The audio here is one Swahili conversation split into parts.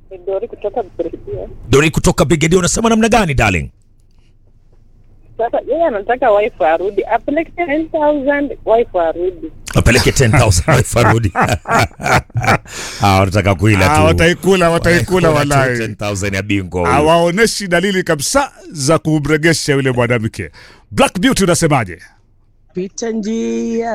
Ni Dori kutoka Brigadier. Dori kutoka Brigadier, unasema namna gani darling? Sasa yeye anataka wife arudi, apeleke 10000 wife arudi. Apeleke 10000 farudi. Ah, wanataka kuila Ah, tu. wataikula wataikula Wanakula tu walai 10000 ya bingwa huyu. hawaoneshi dalili kabisa za kumregesha yule mwanamke black beauty unasemaje Pita njia,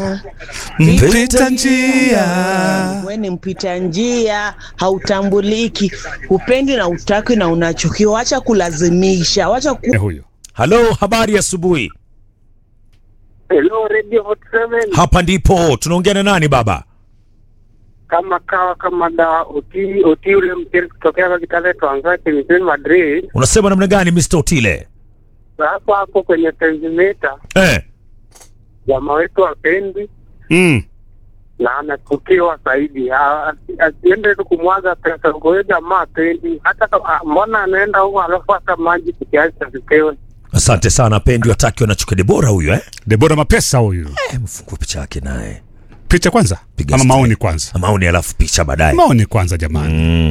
mpita njia we ni mpita njia, hautambuliki, hupendi na utaki na unachukiwa. Wacha kulazimisha, wacha ku... Eh, huyo Halo, habari ya asubuhi. Hello Radio Hot 7 Hapa ndipo tunaongea na nani baba? kama kawa kama da oti oti ule mcheri kutokea kwa Kitale Twanzake mjini Madrid. Unasema namna gani Mr. Otile? Hapo hapo kwenye Tenzimeta Eh. jamaa wetu apendi mm. na anachukiwa zaidi, Ha- asiende tu kumwaga pesa huko. Huyo jamaa apendi hata kama- ah, mbona anaenda huko alafu hata maji kiasi asipewe. Asante sana Pendi wataki wanachuka Debora huyo eh? debora mapesa huyu Eh, mfungue picha yake naye. picha kwanza Piga ama style. maoni kwanza Maoni alafu picha baadaye. maoni kwanza jamani Mm.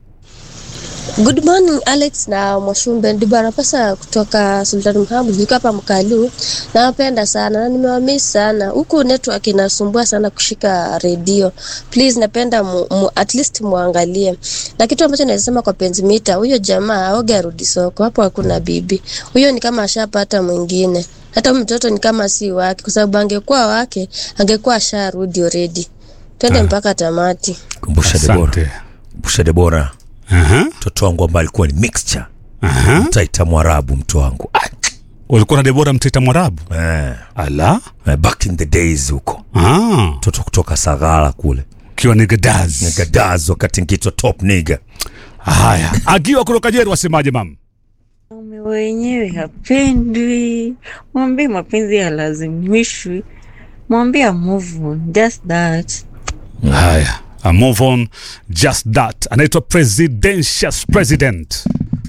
Good morning Alex na Mwashumbe Ndibara pesa kutoka Sultan Muhammad niko hapa Mkalu. Nawapenda sana na nimewamiss sana. Huku network inasumbua sana kushika redio. Please napenda mu, mu, at least muangalie. Na kitu ambacho naweza sema kwa Penzimita, huyo jamaa aoge arudi soko. Hapo hakuna bibi. Huyo ni kama ashapata mwingine. Hata huyu mtoto ni kama si wake kwa sababu angekuwa wake angekuwa asharudi already. Twende Ah. mpaka tamati. Kumbusha Debora. asante Kumbusha Debora. Aha, Mtoto wangu ambaye alikuwa ni mixture. aha. Mtaita Mwarabu mtu wangu. Ah, ulikuwa na debora mtita mwarabu Eh. ala Eh, Back in the days huko. Ah, Mtoto kutoka Sagara kule. ukiwa ni gadaz Nigadazo wakati nkitwa top nigga. haya agiwa kutoka jeru wasemaje mam Mume wenyewe hapendwi, mwambie mapenzi yalazimishwi, mwambie move on, just that. haya I move on just that anaitwa presidential president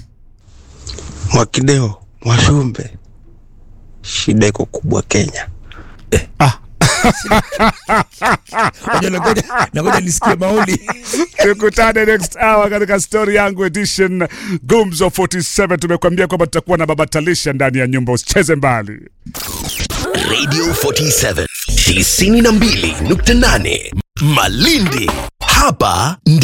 Mwakideo, Mwashumbe, shida iko kubwa Kenya. Ngoja ngoja ngoja nisikie maoni. tukutane next hour katika story yangu edition gumzo 47 tumekuambia kwamba tutakuwa na baba talisha ndani ya nyumba usicheze mbali Radio 47 92.8 Malindi. Hapa ndi